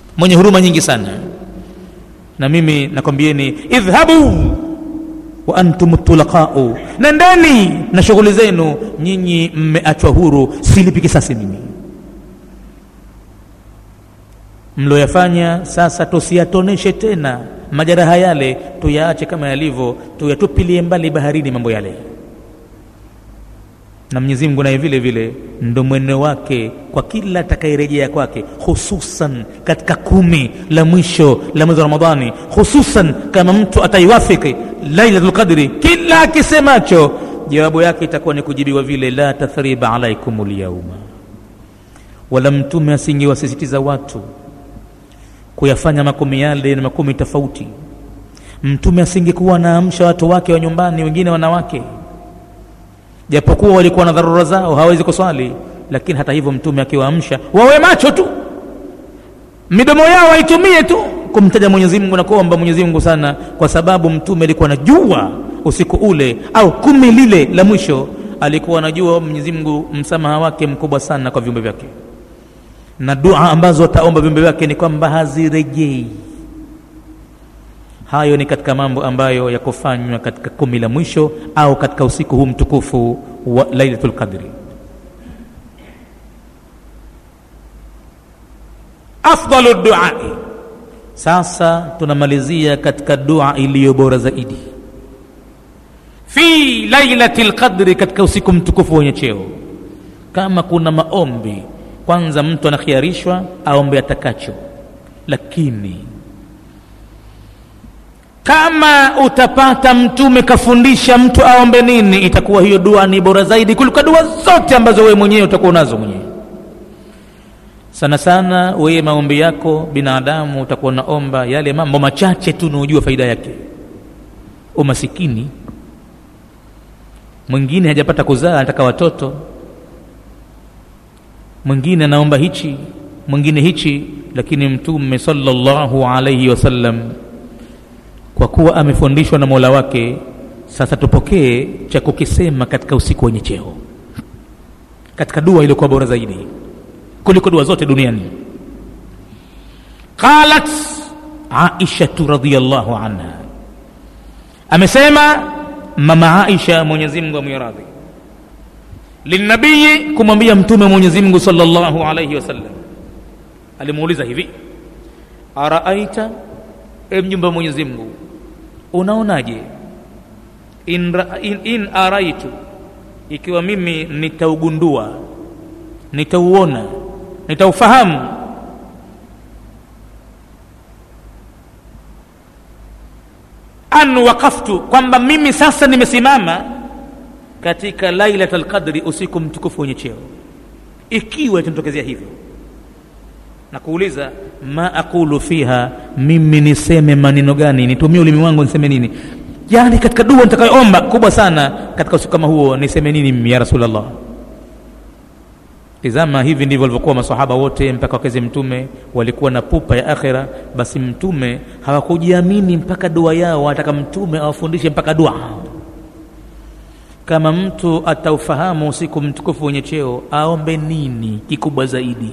mwenye huruma nyingi sana na mimi nakwambieni idhhabu wa antum tulaqau nendeni na shughuli zenu nyinyi mmeachwa huru silipi kisasi mimi mloyafanya sasa tusiyatoneshe tena majeraha yale tuyaache kama yalivyo tuyatupilie mbali baharini mambo yale na mwenyezi mungu naye vile vile ndo mweno wake kwa kila atakayerejea kwake hususan katika kumi la mwisho la mwezi wa ramadhani hususan kama mtu ataiwafiki lailatul qadri kila akisemacho jawabu yake itakuwa ni kujibiwa vile la tathriba alaikum lyauma wala mtume asingewasisitiza watu kuyafanya makumi yale na makumi tofauti mtume asingekuwa anaamsha watu wake wa nyumbani wengine wanawake japokuwa walikuwa na dharura zao hawawezi kuswali lakini hata hivyo mtume akiwaamsha wawe macho tu midomo yao waitumie tu kumtaja mwenyezi mungu na kuomba mwenyezi mungu sana kwa sababu mtume alikuwa anajua usiku ule au kumi lile la mwisho alikuwa anajua mwenyezi mungu msamaha wake mkubwa sana kwa viumbe vyake na dua ambazo ataomba viumbe vyake ni kwamba hazirejei hayo ni katika mambo ambayo yakufanywa katika kumi la mwisho au katika usiku huu mtukufu wa lailatul qadri afdalu duai sasa tunamalizia katika dua iliyo bora zaidi fi lailati lqadri katika usiku mtukufu wenye cheo kama kuna maombi kwanza mtu anakhiarishwa aombe atakacho lakini kama utapata mtume kafundisha mtu aombe nini itakuwa hiyo dua ni bora zaidi kuliko dua zote ambazo wewe mwenyewe utakuwa unazo mwenyewe sana sana wewe maombi yako binadamu utakuwa unaomba yale mambo machache tu unaojua faida yake umasikini mwingine hajapata kuzaa anataka watoto mwingine anaomba hichi mwingine hichi lakini mtume sallallahu alaihi wasallam kwa kuwa amefundishwa na mola wake sasa tupokee cha kukisema katika usiku wenye cheo katika dua iliyokuwa bora zaidi kuliko dua zote duniani qalat aishatu radiallahu anha amesema mama aisha mwenyezimngu amwiradhi linabii kumwambia mtume mwenyezimngu salllahu alaihi wasallam alimuuliza hivi araaita e mjumbe wa mwenyezi mungu unaonaje in, in, in araitu ikiwa mimi nitaugundua nitauona nitaufahamu an wakaftu kwamba mimi sasa nimesimama katika lailat lqadri usiku mtukufu wenye cheo ikiwa itanitokezea hivyo na kuuliza ma aqulu fiha mimi niseme maneno gani nitumie ulimi wangu niseme nini yani katika dua nitakayoomba kubwa sana katika usiku kama huo niseme nini mimi ya rasulllah tizama hivi ndivyo walivyokuwa masahaba wote mpaka wakezi mtume walikuwa na pupa ya akhira basi mtume hawakujiamini mpaka dua yao wataka mtume awafundishe mpaka dua kama mtu ataufahamu usiku mtukufu wenye cheo aombe nini kikubwa zaidi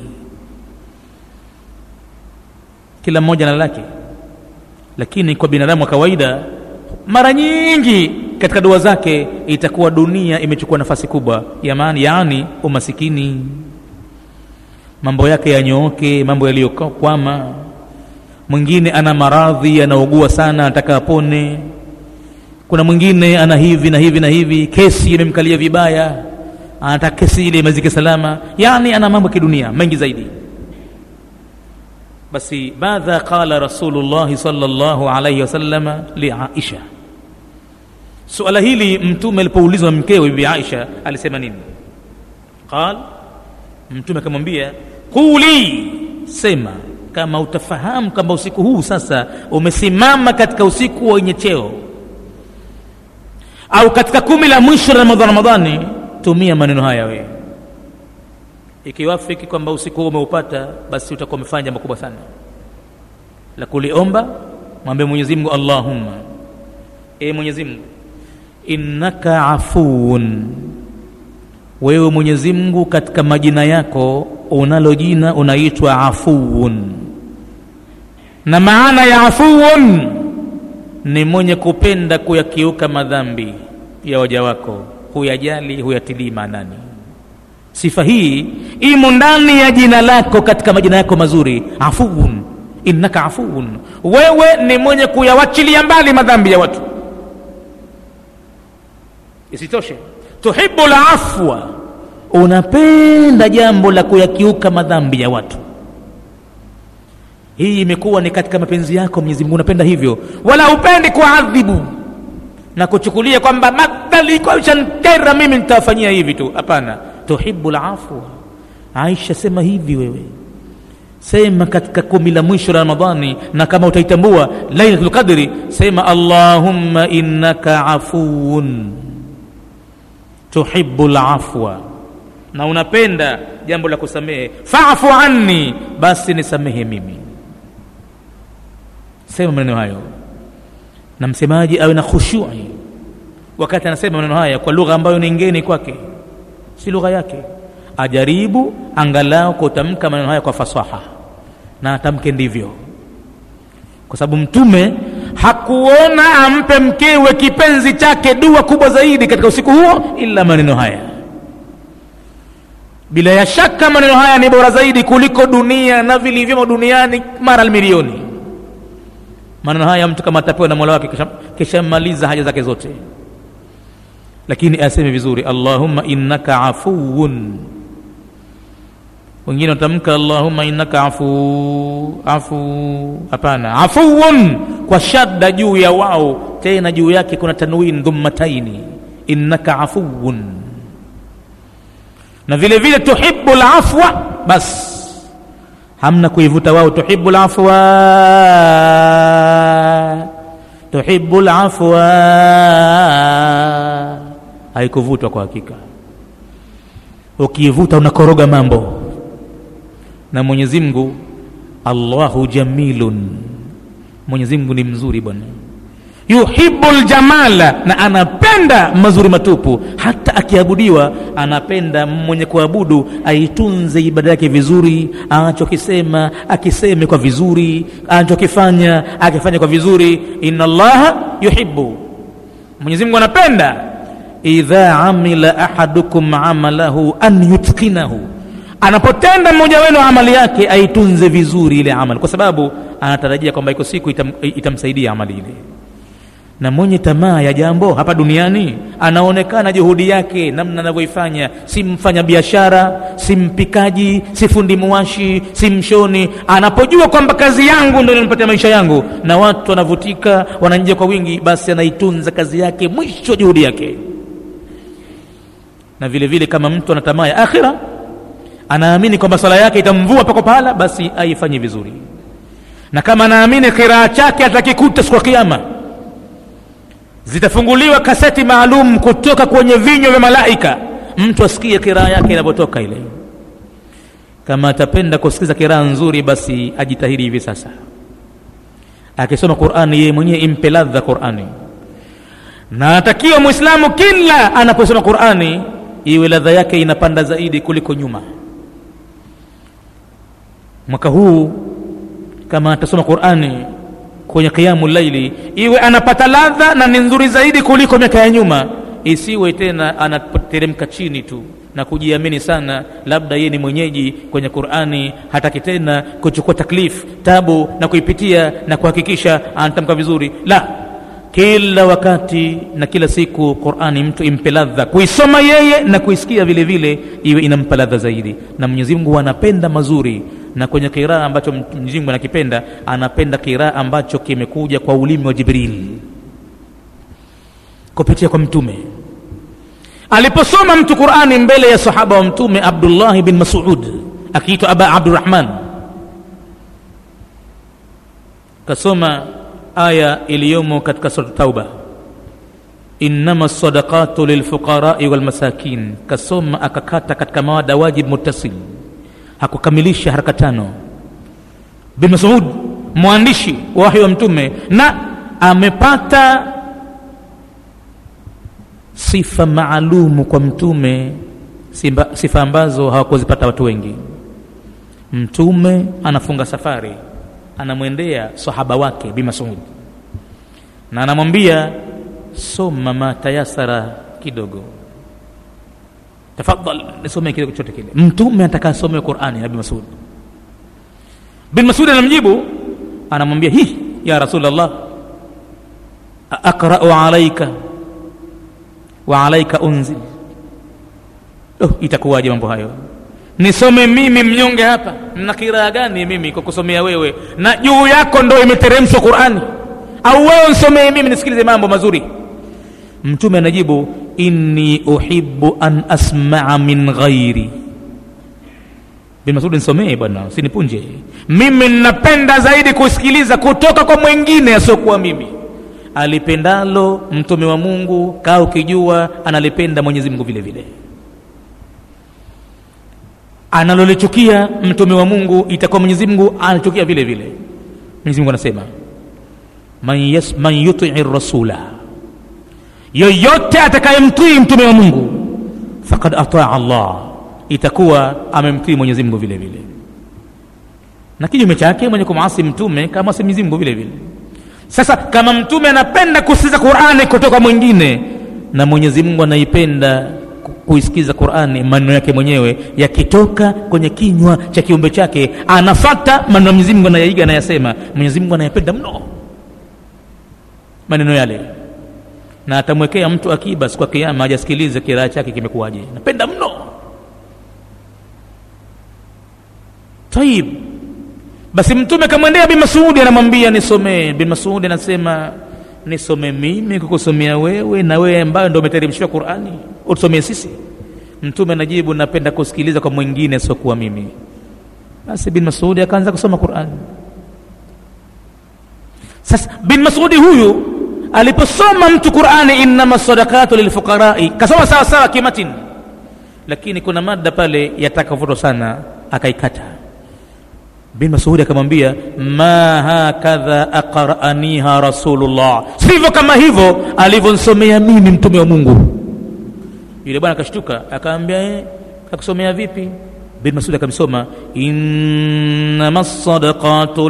kila mmoja na lake lakini kwa binadamu wa kawaida mara nyingi katika dua zake itakuwa dunia imechukua nafasi kubwa yamani yaani umasikini mambo yake yanyooke mambo yaliyokwama mwingine ana maradhi anaugua sana anataka apone kuna mwingine ana hivi na hivi na hivi kesi imemkalia vibaya anataka kesi ile imazike salama yaani ana mambo ya kidunia mengi zaidi basi madha qala rasulullahi salllahu alaihi wasalama liaisha suala hili mtume alipoulizwa mkewe bibi aisha alisema nini qal mtume akamwambia quli sema kama utafahamu kwamba usiku huu sasa umesimama katika usiku wenye cheo au katika kumi la mwisho la ramadhani ramadhani tumia maneno haya wewe ikiwafiki kwamba usiku huo umeupata basi utakuwa umefanya jambo kubwa sana la kuliomba mwambie mwenyezi mungu allahumma e mwenyezi mungu innaka afuun wewe mwenyezi mungu katika majina yako unalo jina unaitwa afuun na maana ya afuun ni mwenye kupenda kuyakiuka madhambi ya waja wako huyajali huyatilii maanani sifa hii imo ndani ya jina lako katika majina yako mazuri afuun innaka afuun wewe ni mwenye kuyawachilia mbali madhambi ya watu isitoshe tuhibu lafwa unapenda jambo la kuyakiuka madhambi ya watu hii imekuwa ni katika mapenzi yako mwenyezi mungu unapenda hivyo wala upendi kuadhibu na kuchukulia kwamba madhali kwa shankera mimi nitawafanyia hivi tu hapana tuhibu lafwa aisha sema hivi wewe sema katika kumi la mwisho la ramadhani na kama utaitambua lailatul qadri sema allahumma innaka afuun tuhibu lafwa na unapenda jambo la kusamehe fafu anni basi nisamehe mimi sema maneno hayo na msemaji awe na khushui wakati anasema maneno haya kwa lugha ambayo ni ngeni kwake si lugha yake ajaribu angalau kutamka maneno haya kwa fasaha na atamke ndivyo kwa sababu mtume hakuona ampe mkewe kipenzi chake dua kubwa zaidi katika usiku huo ila maneno haya bila ya shaka maneno haya ni bora zaidi kuliko dunia na vilivyomo duniani mara milioni maneno haya mtu kama atapewa na mola wake kishamaliza haja zake zote lakini aseme vizuri allahumma innaka afuun wengine watamka allahumma innaka afu afu hapana afuun kwa shadda juu ya wao tena juu yake kuna tanwin dhummataini innaka afuun na vile vile tuhibu lafwa bas hamna kuivuta wao tuhibu lafwa tuhibu lafwa haikuvutwa kwa hakika ukiivuta unakoroga mambo na mwenyezi mungu allahu jamilun mwenyezi mungu ni mzuri bwana yuhibu ljamala na anapenda mazuri matupu hata akiabudiwa anapenda mwenye kuabudu aitunze ibada yake vizuri anachokisema akiseme kwa vizuri anachokifanya akifanya kwa vizuri inna allaha yuhibu mwenyezi mungu anapenda idha amila ahadukum amalahu an yutqinahu anapotenda mmoja wenu amali yake aitunze vizuri ile amali kwa sababu anatarajia kwamba iko siku itam, itamsaidia amali ile na mwenye tamaa ya jambo hapa duniani anaonekana juhudi yake namna anavyoifanya si mfanya biashara si mpikaji si fundi muwashi si mshoni anapojua kwamba kazi yangu ndio inanipatia maisha yangu na watu wanavutika wananjia kwa wingi basi anaitunza kazi yake mwisho wa juhudi yake na vile vile kama mtu ana tamaa ya akhira anaamini kwamba swala yake itamvua pako pahala basi aifanye vizuri na kama anaamini kiraa chake atakikuta siku ya kiama zitafunguliwa kaseti maalum kutoka kwenye vinywa vya malaika mtu asikie kiraa yake inavyotoka ile kama atapenda kusikiza kiraa nzuri basi ajitahidi hivi sasa akisoma qurani yeye mwenyewe impe ladha qurani na anatakiwa mwislamu kila anaposoma qurani iwe ladha yake inapanda zaidi kuliko nyuma mwaka huu kama atasoma qurani kwenye qiyamu laili iwe anapata ladha na ni nzuri zaidi kuliko miaka ya nyuma isiwe tena anateremka chini tu na kujiamini sana labda yeye ni mwenyeji kwenye qurani hataki tena kuchukua taklif tabu na kuipitia na kuhakikisha anatamka vizuri la kila wakati na kila siku qurani mtu impe ladha kuisoma yeye na kuisikia vile vile iwe inampa ladha zaidi na mwenyezi mungu anapenda mazuri na kwenye kiraa ambacho mwenyezi mungu anakipenda anapenda kiraa ambacho kimekuja kwa ulimi wa jibril kupitia kwa mtume aliposoma mtu qurani mbele ya sahaba wa mtume abdullahi bin masud akiitwa aba abdurahman kasoma aya iliyomo katika sura tauba innama sadaqatu lilfuqarai walmasakin kasoma akakata katika mawada wajib muttasil hakukamilisha haraka tano bin masud mwandishi wa wahi wa mtume na amepata sifa maalumu kwa mtume simba, sifa ambazo hawakuzipata watu wengi mtume anafunga safari anamwendea sahaba wake bi masud na anamwambia soma ma tayasara kidogo tafadhal nisomee kidogo chochote kile mtume anataka asome qurani na bi masud bin masud anamjibu anamwambia hi ya rasulllah aqrau alaika wa alaika unzil oh, itakuwaje mambo hayo nisome mimi mnyonge hapa na kiraa gani mimi kwa kusomea wewe na juu yako ndo imeteremshwa qurani au wewe nsomee mimi nisikilize mambo mazuri mtume anajibu inni uhibu an asmaa min ghairi bin masudi nisomee bwana usinipunje mimi ninapenda zaidi kusikiliza kutoka kwa mwingine asiokuwa mimi alipendalo mtume wa mungu kaa ukijua analipenda mwenyezi mungu vile vile analolichukia mtume wa mungu itakuwa mwenyezi mungu anachukia vile vile mwenyezi mungu anasema man, yas, man yutii rasula yoyote atakayemtii mtume wa mungu fakad ataa allah itakuwa amemtii mwenyezi mungu vile vile na kinyume chake mwenye kumasi mtume kama si mwenyezi mungu vile vile sasa kama mtume anapenda kusikiza qurani kutoka mwingine na mwenyezi mungu anaipenda kuisikiza qurani maneno yake mwenyewe yakitoka kwenye kinywa cha kiumbe chake anafata maneno ya mwenyezi mungu anayaiga anayasema mwenyezi mungu anayapenda mno maneno yale na atamwekea mtu akiba siku ya kiama ajasikilize kiraa chake kimekuwaje napenda mno taib basi mtume kamwendea bin masudi anamwambia nisomee bin masudi anasema nisome mimi kukusomea wewe na wewe ambayo ndo umeteremshiwa qurani utusomee sisi mtume anajibu napenda kusikiliza kwa mwingine asiokuwa mimi basi bin masudi akaanza kusoma qurani sasa bin masudi huyu aliposoma mtu qurani innama sadakatu lilfuqarai kasoma sawa sawa kimatin lakini kuna mada pale yatakavuto sana akaikata bin masudi akamwambia ma hakadha aqraniha rasulullah sivyo kama hivyo alivyonsomea mimi mtume wa mungu yule bwana akashtuka akaambia eh, kakusomea vipi bin masud akamsoma innama sadaqatu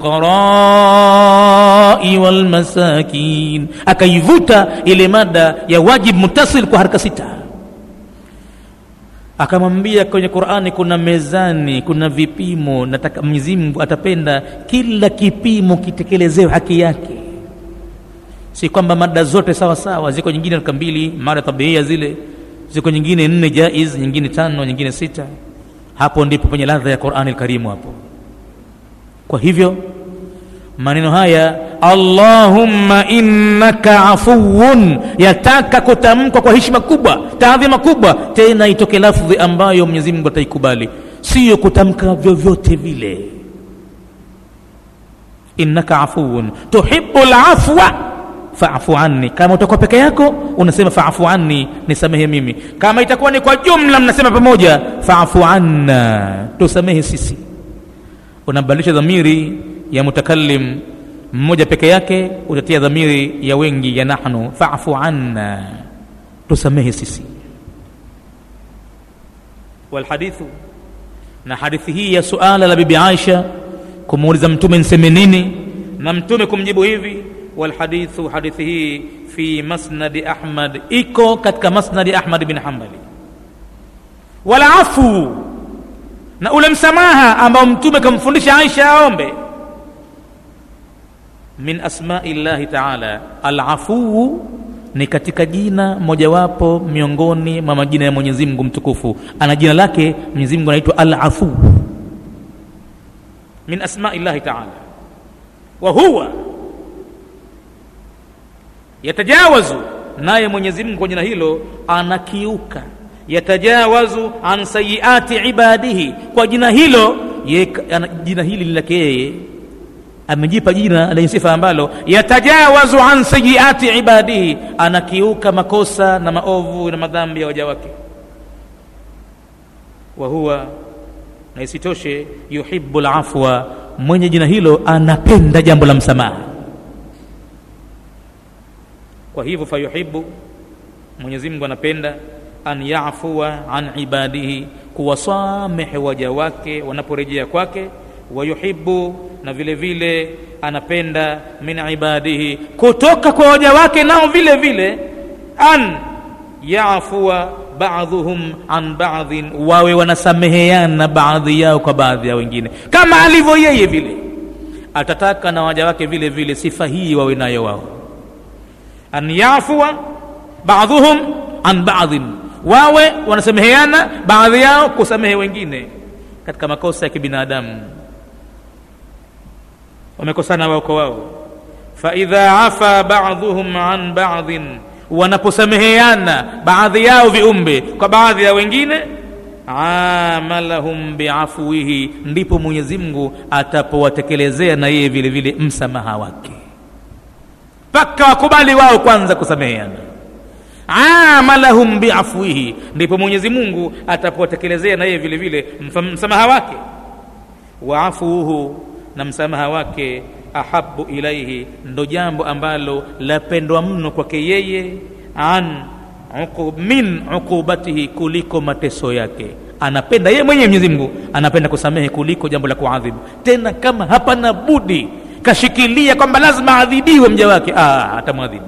lilfuqarai walmasakin akaivuta ile mada ya wajib mutasil kwa haraka sita akamwambia kwenye qurani kuna mezani kuna vipimo nataka mwenyezi mungu atapenda kila kipimo kitekelezewe haki yake si kwamba mada zote sawa sawa ziko nyingine raka mbili mada tabiia zile ziko nyingine nne jaiz nyingine tano nyingine sita hapo ndipo penye ladha ya qurani lkarimu hapo kwa hivyo maneno haya allahumma innaka afuwun yataka kutamkwa kwa heshima kubwa taadhima kubwa tena itoke lafdhi ambayo mwenyezi mungu ataikubali siyo kutamka vyovyote vile innaka afuwun tuhibu lafwa faafu anni kama utakuwa peke yako unasema faafu anni nisamehe mimi kama itakuwa ni kwa jumla mnasema pamoja faafu anna tusamehe sisi unabadilisha dhamiri ya mutakallim mmoja peke yake utatia dhamiri ya wengi ya nahnu faafu anna tusamehe sisi walhadithu na hadithi hii ya suala la bibi aisha kumuuliza mtume nseme nini na mtume kumjibu hivi walhadithu hadithi hii fi masnadi ahmad iko katika masnadi ahmad bin hambali walafu na ule msamaha ambao mtume kamfundisha aisha aombe min asmai llahi taala alafuu ni katika jina mojawapo miongoni mwa majina ya mwenyezi mungu mtukufu ana jina lake mwenyezi mungu anaitwa alafuu min asmai llahi taala wa huwa yatajawazu naye mwenyezi mungu kwa jina hilo anakiuka yatajawazu an sayiati ibadihi kwa jina hilo ye, ana, jina hili ni lake yeye amejipa jina lenye sifa ambalo yatajawazu an sayiati ibadihi anakiuka makosa na maovu na madhambi ya waja wake wa huwa na isitoshe yuhibu lafwa mwenye jina hilo anapenda jambo la msamaha kwa hivyo fayuhibu mwenyezi mungu anapenda an yafua an ibadihi kuwasamehe waja wake wanaporejea kwake wayuhibu na vile vile anapenda min ibadihi kutoka kwa waja wake nao vile vile an yafua baadhuhum an baadhin wawe wanasameheana baadhi yao kwa baadhi ya wengine kama alivyo yeye vile atataka na waja wake vile vile sifa hii wawe nayo wao an yafua baadhuhum an baadhin wawe wanasameheana baadhi yao kusamehe wengine katika makosa ya kibinadamu wamekosana wao kwa wao faidha afa baadhuhum an baadhin wanaposameheana baadhi yao viumbe kwa baadhi ya wengine amalahum biafwihi ndipo mwenyezi mungu atapowatekelezea na yeye vile vile msamaha wake mpaka wakubali wao kwanza kusameheana amalahum biafwihi ndipo mwenyezi mungu atapowatekelezea na yeye vile vile msamaha wake waafuhu na msamaha wake ahabu ilaihi ndo jambo ambalo lapendwa mno kwake yeye an uqub, min uqubatihi kuliko mateso yake anapenda yeye mwenyewe mwenyezi mungu anapenda kusamehe kuliko jambo la kuadhibu tena kama hapana budi kashikilia kwamba lazima adhibiwe mja wake atamwadhibu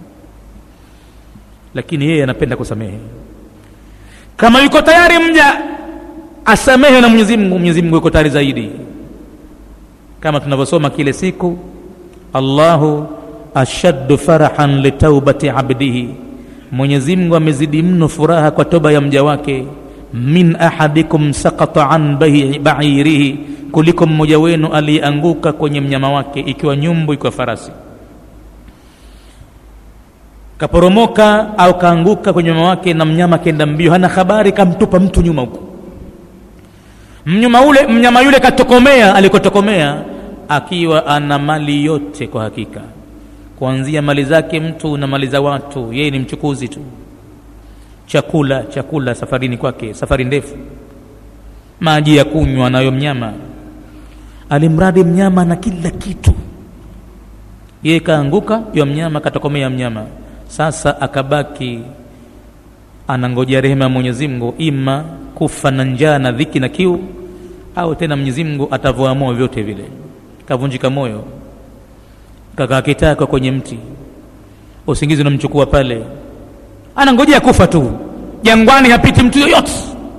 lakini yeye anapenda kusamehe kama yuko tayari mja asamehe na mwenyezi mungu mwenyezi mungu yuko tayari zaidi kama tunavyosoma kile siku allahu ashaddu farahan litaubati abdihi mwenyezi mungu amezidi mno furaha kwa toba ya mja wake min ahadikum sakata an bairihi kuliko mmoja wenu aliyeanguka kwenye mnyama wake ikiwa nyumbu ikiwa farasi kaporomoka au kaanguka kwenye mnyama wake na mnyama kenda mbio hana habari kamtupa mtu nyuma huko mnyama ule mnyama yule katokomea alikotokomea akiwa ana mali yote kwa hakika kuanzia mali zake mtu na mali za watu yeye ni mchukuzi tu chakula chakula safarini kwake safari ndefu maji ya kunywa nayo mnyama alimradi mnyama na kila kitu yeye kaanguka yo mnyama katokomea mnyama sasa akabaki anangojea rehema ya mwenyezi mungu ima kufa na njaa na dhiki na kiu au tena mwenyezi mungu atavyoamua vyote vile kavunjika moyo kakaa kitako kwenye mti usingizi unamchukua pale anangojea kufa tu jangwani hapiti mtu yoyote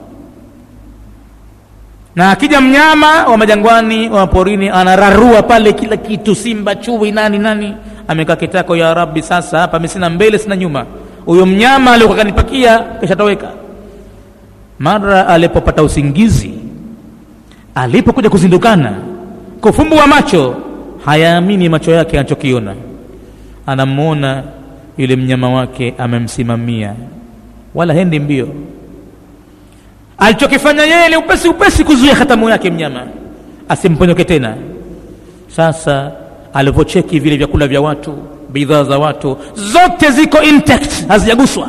na akija mnyama wa majangwani wa porini anararua pale kila kitu simba chui nani nani amekaa kitako ya rabbi sasa hapa mi sina mbele sina nyuma huyo mnyama aliokuwa kanipakia kishatoweka mara alipopata usingizi alipokuja kuzindukana kufumbua macho hayaamini macho yake anachokiona anamwona yule mnyama wake amemsimamia wala hendi mbio alichokifanya yeye ni upesi upesi kuzuia hatamu yake mnyama asimponyoke tena sasa alivyocheki vile vyakula vya watu bidhaa za watu zote ziko intact hazijaguswa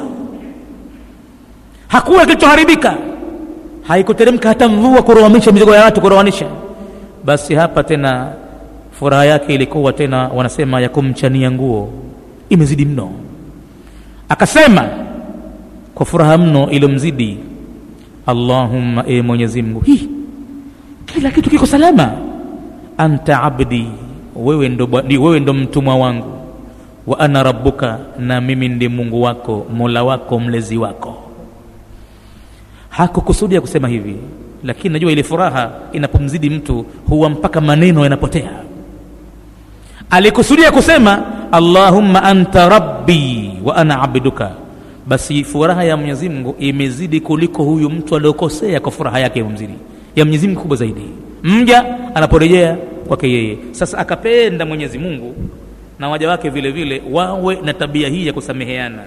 hakuna kilichoharibika haikuteremka hata mvua kurowanisha mizigo ya watu kurowanisha basi hapa tena furaha yake ilikuwa tena wanasema ya kumchania nguo imezidi mno akasema kwa furaha mno iliyomzidi allahumma e mwenyezi mungu hii kila kitu kiko salama anta abdi wewe ndo, wewe ndo mtumwa wangu wa ana rabbuka na mimi ndi mungu wako mola wako mlezi wako hakukusudia kusema hivi lakini najua ile furaha inapomzidi mtu huwa mpaka maneno yanapotea alikusudia kusema allahumma anta rabbi wa ana abduka basi furaha ya mwenyezi mungu imezidi kuliko huyu mtu aliokosea kwa furaha yake imemzidi ya mwenyezi mungu kubwa zaidi mja anaporejea kwake yeye sasa akapenda mwenyezi mungu na waja wake vile vile wawe na tabia hii ya kusameheana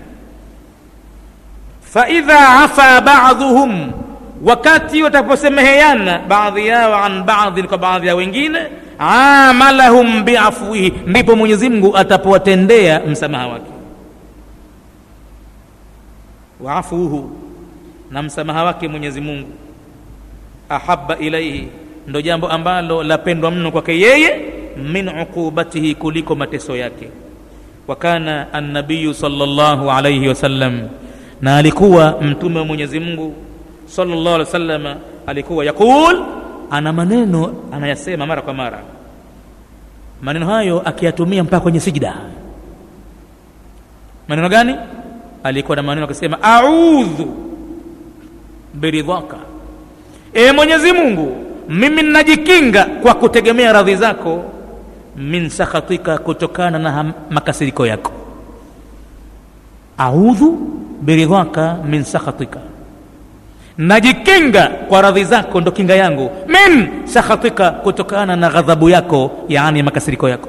faidha afa baadhuhum wakati wataposemeheana baadhi yao an baadhin kwa baadhi ya wengine amalahum biafwihi ndipo mwenyezi mungu atapowatendea msamaha wake waafuhu na msamaha wake mwenyezi mungu ahaba ilaihi ndo jambo ambalo lapendwa mno kwake yeye min uqubatihi kuliko mateso yake wa kana annabiyu salllahu alaihi wasallam na alikuwa mtume wa mwenyezi mungu salllah alih wasalama alikuwa yaqul ana maneno anayasema mara kwa mara maneno hayo akiyatumia mpaka kwenye sijida maneno gani alikuwa na maneno akisema audhu biridhaka e mwenyezi mungu mimi ninajikinga kwa kutegemea radhi zako min sakhatika kutokana na makasiriko yako audhu biridhaka min sakhatika najikinga kwa radhi zako ndo kinga yangu min sakhatika kutokana na ghadhabu yako yaani makasiriko yako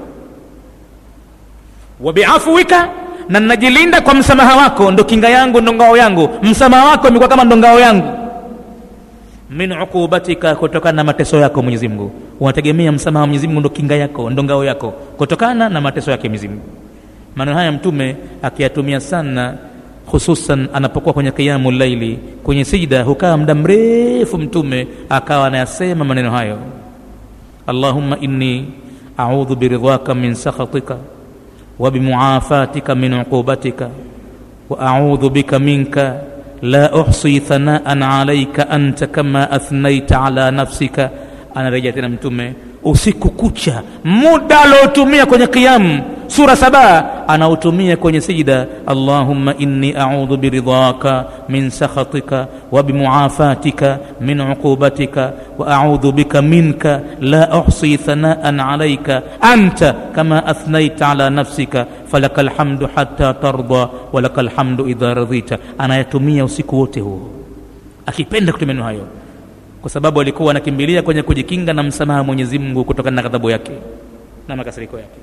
wa biafuwika na najilinda kwa msamaha wako ndo kinga yangu ndo ngao yangu msamaha wako imekuwa kama ndo ngao yangu min uqubatika kutokana na mateso yako mwenyezi mungu unategemea msamaha wa mwenyezi mungu ndo kinga yako ndo ngao yako kutokana na mateso yake mwenyezi mungu maneno haya mtume akiyatumia sana hususan anapokuwa kwenye qiyamu laili kwenye sijda hukaa muda mrefu mtume akawa anayasema maneno hayo allahumma inni audhu biridhaka min sakhatika wa bimuafatika min uqubatika wa audhu bika minka la uhsi thanaan alaika anta kama athnaita ala nafsika anarejea tena mtume usiku kucha muda aliotumia kwenye qiyamu sura saba anautumia kwenye sijida allahumma inni audhu biridhaka min sakhatika wa bimuafatika min uqubatika wa audhu bika minka la uhsi thanaan alaika anta kama athnaita ala nafsika falaka lhamdu hatta tarda walaka lhamdu idha radhita anayatumia usiku wote huo akipenda kutumia neno hayo kwa sababu alikuwa anakimbilia kwenye kujikinga na msamaha mwenyezi mungu kutokana na ghadhabu yake na makasiriko yake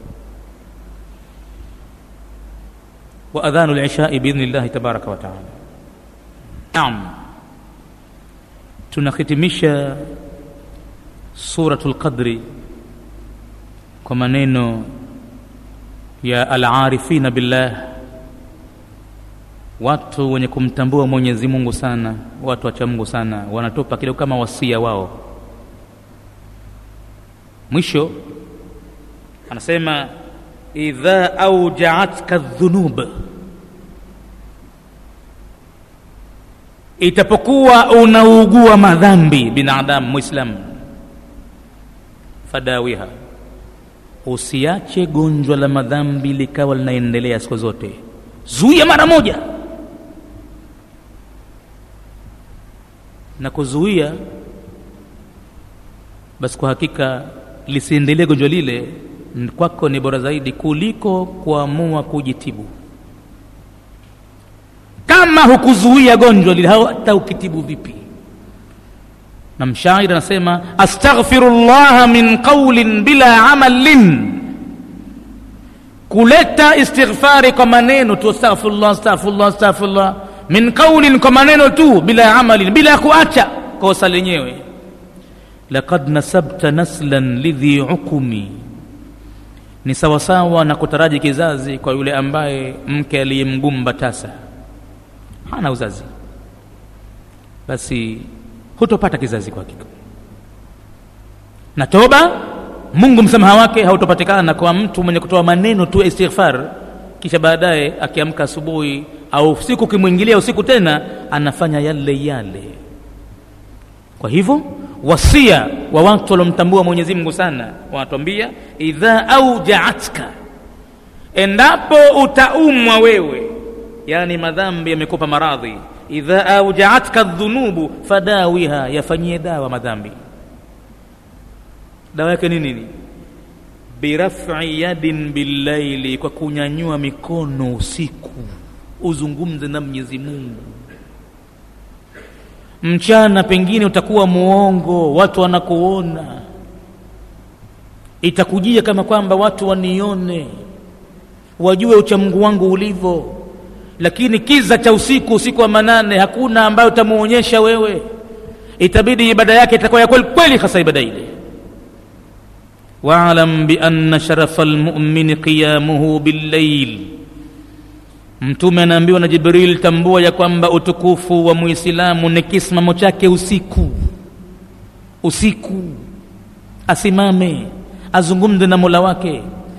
وأذان العشاء بإذن الله تبارك وتعالى نعم tunahitimisha suratul qadri kwa maneno ya alarifina billah watu wenye kumtambua mwenyezi mungu sana watu wacha mungu sana wanatupa kidogo kama wasia wao mwisho anasema idha aujaatka dhunub itapokuwa unaugua madhambi binadamu mwislamu fadawiha usiache gonjwa la madhambi likawa linaendelea siku zote zuia mara moja na kuzuia basi kwa hakika lisiendelee gonjwa lile kwako ni bora zaidi kuliko kuamua kujitibu kama hukuzuia gonjwa lile hata ukitibu vipi na mshairi anasema astaghfiru llaha min qaulin bila amalin kuleta istighfari kwa maneno tu astaghfirullah astaghfirullah astaghfirullah min qaulin kwa maneno tu bila amalin bila kuacha kosa lenyewe laqad nasabta naslan lidhi uqumi ni sawasawa na kutaraji kizazi kwa yule ambaye mke aliyemgumba tasa hana uzazi basi hutopata kizazi kwa hakika na toba mungu msamaha wake hautopatikana kwa mtu mwenye kutoa maneno tu istighfar kisha baadaye akiamka asubuhi au usiku ukimwingilia usiku tena anafanya yale yale kwa hivyo wasia wa watu waliomtambua mwenyezi mungu sana wanatuambia idha aujaatka endapo utaumwa wewe yani madhambi yamekupa maradhi idha aujaatka dhunubu fadawiha yafanyie dawa madhambi dawa yake ni nini birafi yadin billaili kwa kunyanyua mikono usiku uzungumze na mwenyezi mungu mchana pengine utakuwa muongo watu wanakuona itakujia kama kwamba watu wanione wajue uchamungu wangu ulivyo lakini kiza cha usiku usiku wa manane hakuna ambayo utamuonyesha wewe itabidi ibada yake itakuwa ya kweli kweli hasa ibada ile waalam bianna sharafa lmumini qiyamuhu billail mtume anaambiwa na jibril tambua ya kwamba utukufu wa muislamu ni kisimamo chake usiku usiku asimame azungumze na mola wake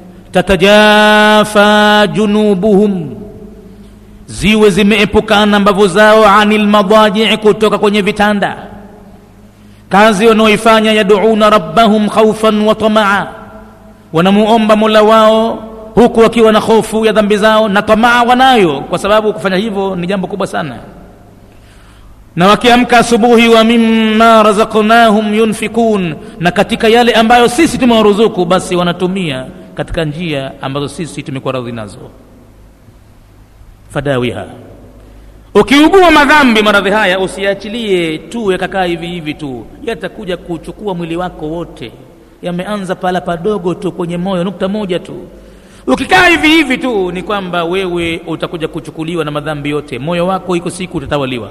tatajafa junubuhum ziwe zimeepukana mbavu zao ani lmadajii kutoka kwenye vitanda kazi wanaoifanya yaduuna rabbahum khaufan wa tamaa wanamuomba mola wao huku wakiwa na hofu ya dhambi zao na tamaa wanayo kwa sababu kufanya hivyo ni jambo kubwa sana na wakiamka asubuhi wa mimma razaqnahum yunfikun na katika yale ambayo sisi tumewaruzuku basi wanatumia katika njia ambazo sisi tumekuwa radhi nazo fadawiha ukiugua madhambi maradhi haya usiachilie tu yakakaa hivi hivi tu yatakuja kuchukua mwili wako wote yameanza pala padogo tu kwenye moyo nukta moja tu ukikaa hivi hivi tu ni kwamba wewe utakuja kuchukuliwa na madhambi yote moyo wako iko siku utatawaliwa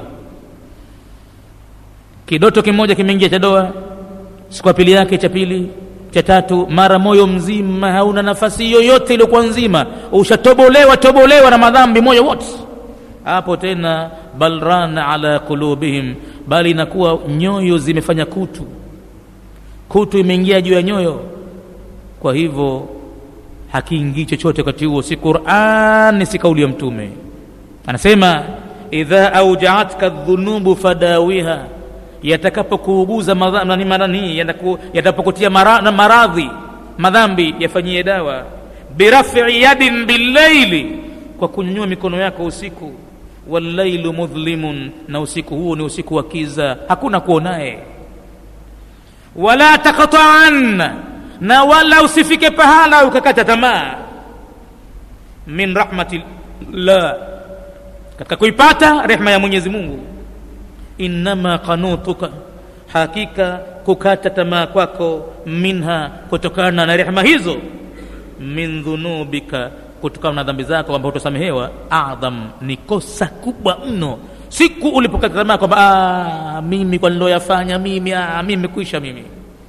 kidoto kimoja kimeingia cha doa siku ya pili yake cha pili cha tatu mara moyo mzima hauna nafasi yoyote iliyokuwa nzima ushatobolewa tobolewa na madhambi moyo wote hapo tena bal rana ala qulubihim bali inakuwa nyoyo zimefanya kutu kutu imeingia juu ya nyoyo kwa hivyo hakiingii chochote wakati huo si qurani si kauli ya mtume anasema idha aujaatka dhunubu fadawiha yatakapokuuguza madhani yatapokutia mara, maradhi madhambi yafanyie dawa birafi yadin billaili kwa kunyanyua mikono yako usiku wallailu mudhlimun na usiku huo ni usiku wa kiza hakuna kuonaye wala taqtaan na wala usifike pahala ukakata tamaa min rahmatillah katika kuipata rehma ya mwenyezi mungu innama qanutuka hakika kukata tamaa kwako minha kutokana na rehma hizo min dhunubika kutokana na dhambi zako ambao utasamehewa adham ni kosa kubwa mno siku ulipokata tamaa kwamba mimi kwa niloyafanya mimi aa, mimi kuisha mimi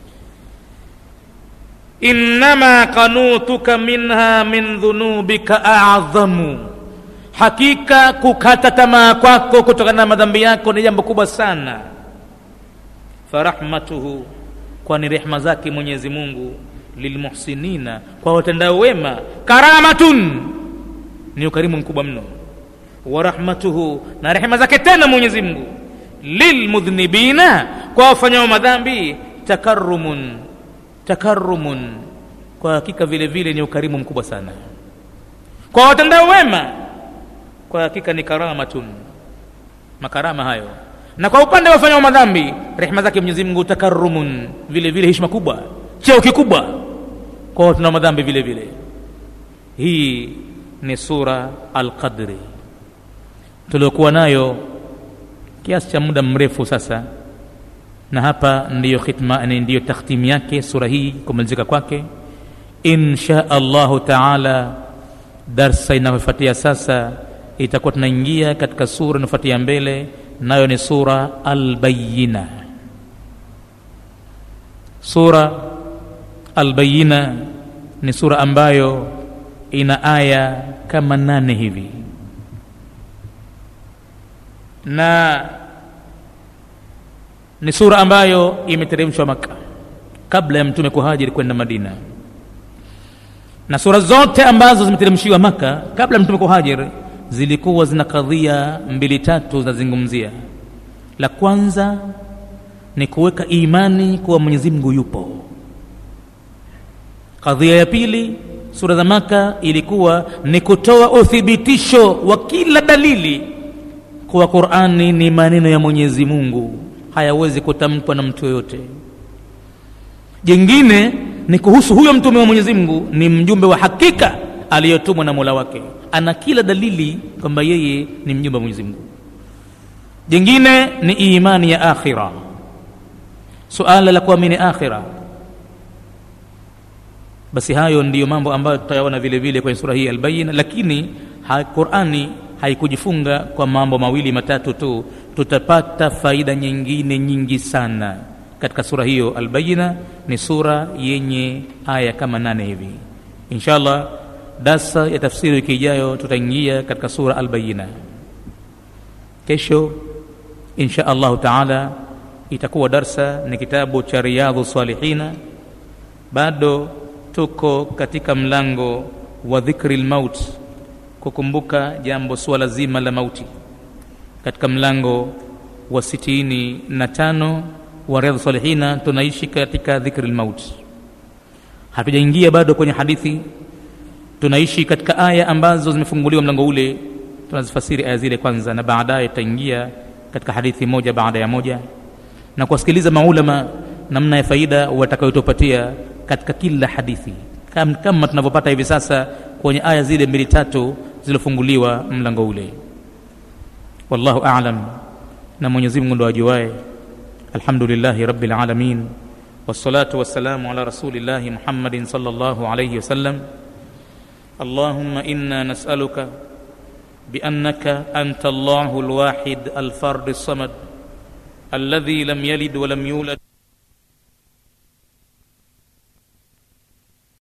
innama qanutuka minha min dhunubika adhamu hakika kukata tamaa kwako kutokana na madhambi yako ni jambo kubwa sana farahmatuhu kwani rehma zake mwenyezi mungu lilmuhsinina kwa watendao wema karamatun ni ukarimu mkubwa mno wa rahmatuhu na rehema zake tena mwenyezi mungu lilmudhnibina kwa wafanyao madhambi takarumun takarumun kwa hakika vile vile ni ukarimu mkubwa sana kwa watendao wema kwa hakika ni karamatun makarama hayo na kwa upande wa wafanyao madhambi rehema zake mwenyezi mungu takarumun vile vile heshima kubwa cheo kikubwa kwa watu na madhambi vile vile hii ni sura alqadri tuliokuwa nayo kiasi cha muda mrefu sasa na hapa ndiyo khitma ni ndiyo takhtimu yake sura hii kumalizika kwake insha allahu taala darsa inayofuatia sasa itakuwa tunaingia katika sura inayofuatia mbele nayo ni sura albayina sura albayina ni sura ambayo ina aya kama nane hivi na ni sura ambayo imeteremshwa maka kabla ya mtume kuhajiri kwenda madina na sura zote ambazo zimeteremshiwa maka kabla ya mtume kuhajiri zilikuwa zina kadhia mbili tatu zinazungumzia la kwanza ni kuweka imani kuwa mwenyezi mungu yupo kadhia ya pili sura za maka ilikuwa ni kutoa uthibitisho wa kila dalili kuwa qurani ni maneno ya mwenyezi mungu hayawezi kutamkwa na mtu yoyote jingine ni kuhusu huyo mtume wa mwenyezi mungu ni mjumbe wa hakika aliyotumwa na mola wake ana kila dalili kwamba yeye ni mjumbe wa mwenyezi mungu jingine ni imani ya akhira suala la kuamini akhira basi hayo ndiyo mambo ambayo tutayaona vile vile kwenye sura hii albayina lakini ha, qurani haikujifunga kwa mambo mawili matatu tu tutapata faida nyingine nyingi sana katika sura hiyo albayina ni sura yenye aya kama nane hivi inshallah darsa ya tafsiri wiki ijayo tutaingia katika sura albayina kesho insha allahu taala itakuwa darsa ni kitabu cha riyadhu salihina bado tuko katika mlango wa dhikri lmaut kukumbuka jambo suala zima la mauti katika mlango wa sitini na tano wa riadha salihina tunaishi katika dhikri lmaut hatujaingia bado kwenye hadithi tunaishi katika aya ambazo zimefunguliwa mlango ule tunazifasiri aya zile kwanza na baadaye tutaingia katika hadithi moja baada ya moja na kuwasikiliza maulama namna ya faida watakayotupatia katika kila hadithi kama, kama tunavyopata hivi sasa kwenye aya zile mbili tatu zilizofunguliwa mlango ule wallahu alam na mwenyezi mungu ndo ajuae alhamdulillahi rabbil alamin wassalatu wassalamu ala rasulillahi muhammadin sallallahu alayhi wasallam اللهم انا نسالك بانك انت الله الواحد الفرد الصمد الذي لم يلد ولم يولد